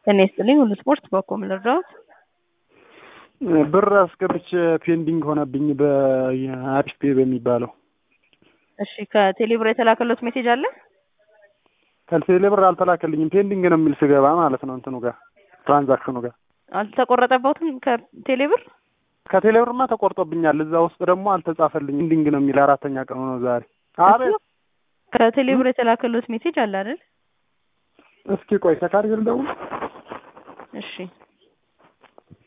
ጤና ይስጥልኝ ሁሉ ስፖርት በኮም ልርዳዎት? ብር አስገብቼ ፔንዲንግ ሆነብኝ በአሪፍ ፔ በሚባለው። እሺ ከቴሌብር የተላከሎት ሜሴጅ አለ? ከቴሌ ብር አልተላከልኝም። ፔንዲንግ ነው የሚል ስገባ ማለት ነው እንትኑ ጋር ትራንዛክሽኑ ጋር አልተቆረጠበትም ከቴሌብር? ከቴሌ ብርማ ተቆርጦብኛል። እዛ ውስጥ ደግሞ አልተጻፈልኝም። ፔንዲንግ ነው የሚል አራተኛ ቀኑ ነው ዛሬ። አቤት ከቴሌብር የተላከሎት ሜሴጅ አለ አይደል? እስኪ ቆይ ተካርገል ደውል እሺ